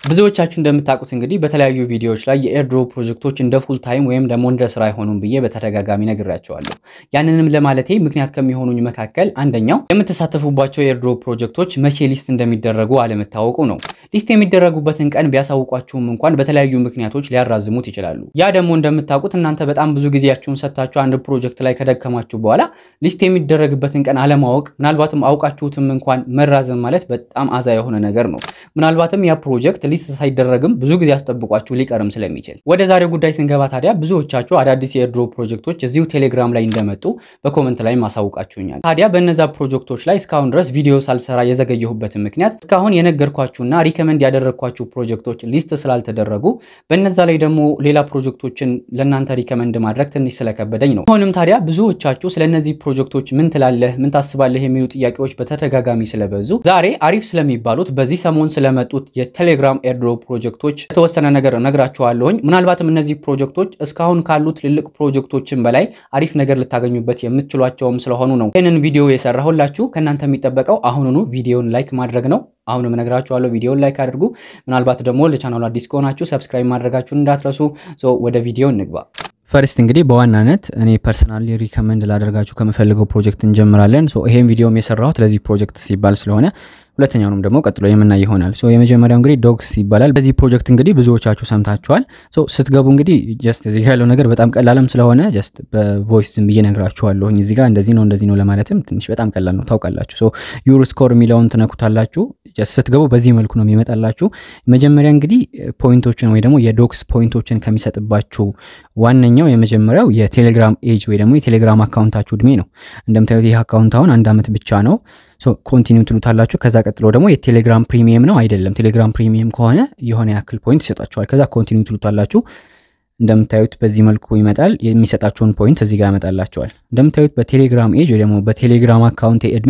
ብዙዎቻችሁ እንደምታውቁት እንግዲህ በተለያዩ ቪዲዮዎች ላይ የኤርድሮፕ ፕሮጀክቶች እንደ ፉል ታይም ወይም ደግሞ እንደ ስራ አይሆኑም ብዬ በተደጋጋሚ ነግራቸዋለሁ። ያንንም ለማለቴ ምክንያት ከሚሆኑኝ መካከል አንደኛው የምትሳተፉባቸው የኤርድሮፕ ፕሮጀክቶች መቼ ሊስት እንደሚደረጉ አለመታወቁ ነው። ሊስት የሚደረጉበትን ቀን ቢያሳውቋችሁም እንኳን በተለያዩ ምክንያቶች ሊያራዝሙት ይችላሉ። ያ ደግሞ እንደምታውቁት እናንተ በጣም ብዙ ጊዜያችሁን ሰጥታችሁ አንድ ፕሮጀክት ላይ ከደከማችሁ በኋላ ሊስት የሚደረግበትን ቀን አለማወቅ፣ ምናልባትም አውቃችሁትም እንኳን መራዘም ማለት በጣም አዛ የሆነ ነገር ነው። ምናልባትም ያ ፕሮጀክት ሊስት ሳይደረግም ብዙ ጊዜ አስጠብቋችሁ ሊቀርም ስለሚችል። ወደ ዛሬው ጉዳይ ስንገባ ታዲያ ብዙዎቻችሁ አዳዲስ የኤርድሮፕ ፕሮጀክቶች እዚሁ ቴሌግራም ላይ እንደመጡ በኮመንት ላይ ማሳውቃችሁኛል። ታዲያ በእነዛ ፕሮጀክቶች ላይ እስካሁን ድረስ ቪዲዮ ሳልሰራ የዘገየሁበትን ምክንያት እስካሁን የነገርኳችሁና ሪከመንድ ያደረግኳችሁ ፕሮጀክቶች ሊስት ስላልተደረጉ በነዛ ላይ ደግሞ ሌላ ፕሮጀክቶችን ለእናንተ ሪከመንድ ማድረግ ትንሽ ስለከበደኝ ነው። ሆንም ታዲያ ብዙዎቻችሁ ስለ እነዚህ ፕሮጀክቶች ምን ትላለህ፣ ምን ታስባለህ የሚሉ ጥያቄዎች በተደጋጋሚ ስለበዙ ዛሬ አሪፍ ስለሚባሉት በዚህ ሰሞን ስለመጡት የቴሌግራም ኤርድሮፕ ፕሮጀክቶች የተወሰነ ነገር እነግራችኋለሁኝ። ምናልባትም እነዚህ ፕሮጀክቶች እስካሁን ካሉት ትልልቅ ፕሮጀክቶችን በላይ አሪፍ ነገር ልታገኙበት የምትችሏቸውም ስለሆኑ ነው ይህንን ቪዲዮ የሰራሁላችሁ። ከእናንተ የሚጠበቀው አሁኑኑ ቪዲዮን ላይክ ማድረግ ነው። አሁንም እነግራችኋለሁ፣ ቪዲዮን ላይክ አድርጉ። ምናልባት ደግሞ ለቻናሉ አዲስ ከሆናችሁ ሰብስክራይብ ማድረጋችሁን እንዳትረሱ። ወደ ቪዲዮ እንግባ። ፈርስት እንግዲህ በዋናነት እኔ ፐርሰናሊ ሪከመንድ ላደርጋችሁ ከምፈልገው ፕሮጀክት እንጀምራለን። ይሄን ቪዲዮም የሰራሁት ለዚህ ፕሮጀክት ሲባል ስለሆነ ሁለተኛውንም ደግሞ ቀጥሎ የምናይ ይሆናል። ሶ የመጀመሪያው እንግዲህ ዶግስ ይባላል። በዚህ ፕሮጀክት እንግዲህ ብዙዎቻችሁ ሰምታችኋል። ሶ ስትገቡ እንግዲህ ጀስት እዚህ ያለው ነገር በጣም ቀላልም ስለሆነ ጀስት በቮይስ ዝም ብዬ ነግራችኋለሁኝ። እዚህ ጋር እንደዚህ ነው እንደዚህ ነው ለማለትም ትንሽ በጣም ቀላል ነው ታውቃላችሁ። ሶ ዩር ስኮር የሚለውን ትነኩታላችሁ። ጀስት ስትገቡ በዚህ መልኩ ነው የሚመጣላችሁ። መጀመሪያ እንግዲህ ፖይንቶችን ወይ ደግሞ የዶግስ ፖይንቶችን ከሚሰጥባችሁ ዋነኛው የመጀመሪያው የቴሌግራም ኤጅ ወይ ደግሞ የቴሌግራም አካውንታችሁ እድሜ ነው። እንደምታዩት ይህ አካውንት አሁን አንድ ዓመት ብቻ ነው። ኮንቲኒው ትሉታላችሁ። ከዛ ቀጥሎ ደግሞ የቴሌግራም ፕሪሚየም ነው አይደለም። ቴሌግራም ፕሪሚየም ከሆነ የሆነ ያክል ፖይንት ይሰጣችኋል። ከዛ ኮንቲኒው ትሉታላችሁ። እንደምታዩት በዚህ መልኩ ይመጣል። የሚሰጣቸውን ፖይንት እዚህ ጋር ያመጣላቸዋል። እንደምታዩት በቴሌግራም ኤጅ ወይ ደግሞ በቴሌግራም አካውንት እድሜ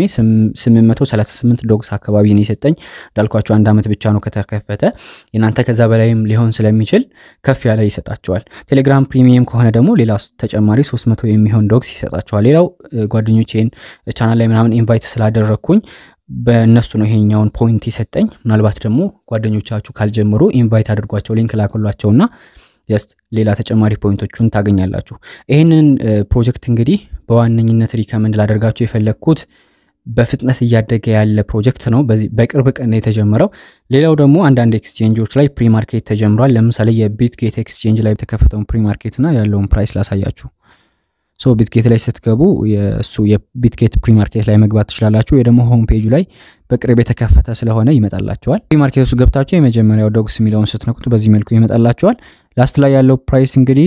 838 ዶግስ አካባቢ ነው የሰጠኝ። እንዳልኳቸው አንድ ዓመት ብቻ ነው ከተከፈተ። የናንተ ከዛ በላይም ሊሆን ስለሚችል ከፍ ያለ ይሰጣቸዋል። ቴሌግራም ፕሪሚየም ከሆነ ደግሞ ሌላ ተጨማሪ 300 የሚሆን ዶግስ ይሰጣቸዋል። ሌላው ጓደኞቼን ቻናል ላይ ምናምን ኢንቫይት ስላደረግኩኝ በእነሱ ነው ይሄኛውን ፖይንት የሰጠኝ። ምናልባት ደግሞ ጓደኞቻችሁ ካልጀምሩ ኢንቫይት አድርጓቸው ሊንክ ላከሏቸውና ጀስት ሌላ ተጨማሪ ፖይንቶቹን ታገኛላችሁ። ይህንን ፕሮጀክት እንግዲህ በዋነኝነት ሪከመንድ ላደርጋችሁ የፈለግኩት በፍጥነት እያደገ ያለ ፕሮጀክት ነው። በቅርብ ቀን የተጀመረው። ሌላው ደግሞ አንዳንድ ኤክስቼንጆች ላይ ፕሪማርኬት ተጀምሯል። ለምሳሌ የቢትጌት ኤክስቼንጅ ላይ የተከፈተውን ፕሪማርኬት እና ያለውን ፕራይስ ላሳያችሁ። ሶ ቢትጌት ላይ ስትገቡ የእሱ የቢትጌት ፕሪማርኬት ላይ መግባት ትችላላችሁ። ወይ ደግሞ ሆም ፔጁ ላይ በቅርብ የተከፈተ ስለሆነ ይመጣላቸዋል። ፕሪማርኬት ውስጥ ገብታችሁ የመጀመሪያው ዶግስ የሚለውን ስትነኩት በዚህ መልኩ ይመጣላቸዋል። ላስት ላይ ያለው ፕራይስ እንግዲህ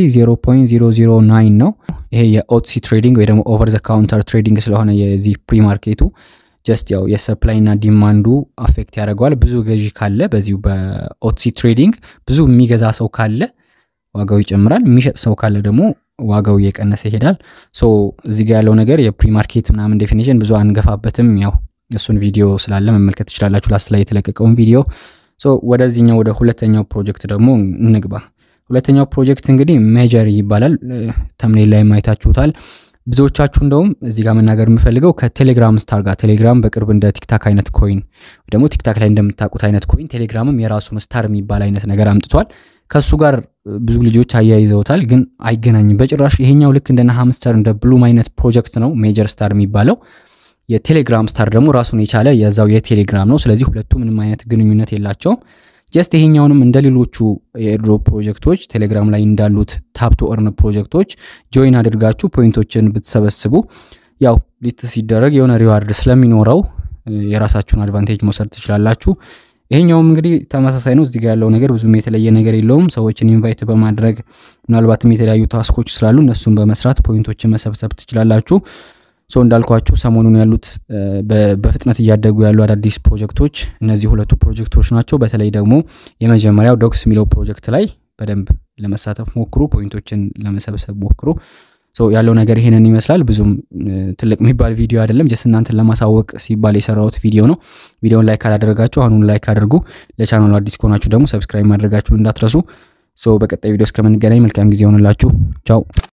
0.009 ነው። ይሄ የኦትሲ ትሬዲንግ ወይ ደግሞ ኦቨር ዘ ካውንተር ትሬዲንግ ስለሆነ የዚህ ፕሪማርኬቱ ጀስት ያው የሰፕላይ እና ዲማንዱ አፌክት ያደርገዋል። ብዙ ገዢ ካለ በዚሁ በኦትሲ ትሬዲንግ ብዙ የሚገዛ ሰው ካለ ዋጋው ይጨምራል። የሚሸጥ ሰው ካለ ደግሞ ዋጋው እየቀነሰ ይሄዳል። ሶ እዚህ ጋር ያለው ነገር የፕሪማርኬት ምናምን ዴፊኒሽን ብዙ አንገፋበትም። ያው እሱን ቪዲዮ ስላለ መመልከት ትችላላችሁ፣ ላስት ላይ የተለቀቀውን ቪዲዮ። ሶ ወደዚህኛው ወደ ሁለተኛው ፕሮጀክት ደግሞ እንግባ። ሁለተኛው ፕሮጀክት እንግዲህ ሜጀር ይባላል። ተምኔል ላይ ማየታችሁታል። ብዙዎቻችሁ እንደውም እዚህ ጋር መናገር የምፈልገው ከቴሌግራም ስታር ጋር ቴሌግራም በቅርብ እንደ ቲክታክ አይነት ኮይን ደግሞ ቲክታክ ላይ እንደምታውቁት አይነት ኮይን ቴሌግራምም የራሱን ስታር የሚባል አይነት ነገር አምጥቷል። ከእሱ ጋር ብዙ ልጆች አያይዘውታል፣ ግን አይገናኝም በጭራሽ። ይሄኛው ልክ እንደነ ሃምስተር እንደ ብሉም አይነት ፕሮጀክት ነው ሜጀር ስታር የሚባለው። የቴሌግራም ስታር ደግሞ ራሱን የቻለ የዛው የቴሌግራም ነው። ስለዚህ ሁለቱ ምንም አይነት ግንኙነት የላቸውም። ጀስት ይሄኛውንም እንደ ሌሎቹ የኤርድሮፕ ፕሮጀክቶች ቴሌግራም ላይ እንዳሉት ታፕ ቱ እርን ፕሮጀክቶች ጆይን አድርጋችሁ ፖይንቶችን ብትሰበስቡ ያው ሊት ሲደረግ የሆነ ሪዋርድ ስለሚኖረው የራሳችሁን አድቫንቴጅ መውሰድ ትችላላችሁ። ይሄኛውም እንግዲህ ተመሳሳይ ነው። እዚህ ጋር ያለው ነገር ብዙም የተለየ ነገር የለውም። ሰዎችን ኢንቫይት በማድረግ ምናልባትም የተለያዩ ታስኮች ስላሉ እነሱን በመስራት ፖይንቶችን መሰብሰብ ትችላላችሁ። ሶ እንዳልኳችሁ ሰሞኑን ያሉት በፍጥነት እያደጉ ያሉ አዳዲስ ፕሮጀክቶች እነዚህ ሁለቱ ፕሮጀክቶች ናቸው። በተለይ ደግሞ የመጀመሪያው ዶግስ የሚለው ፕሮጀክት ላይ በደንብ ለመሳተፍ ሞክሩ፣ ፖይንቶችን ለመሰብሰብ ሞክሩ። ያለው ነገር ይሄንን ይመስላል። ብዙም ትልቅ የሚባል ቪዲዮ አይደለም። ጀስት እናንተን ለማሳወቅ ሲባል የሰራሁት ቪዲዮ ነው። ቪዲዮን ላይክ ካላደረጋችሁ አሁኑን ላይክ አድርጉ። ለቻናሉ አዲስ ከሆናችሁ ደግሞ ሰብስክራይብ ማድረጋችሁን እንዳትረሱ። በቀጣይ ቪዲዮ እስከምንገናኝ መልካም ጊዜ ይሆንላችሁ። ቻው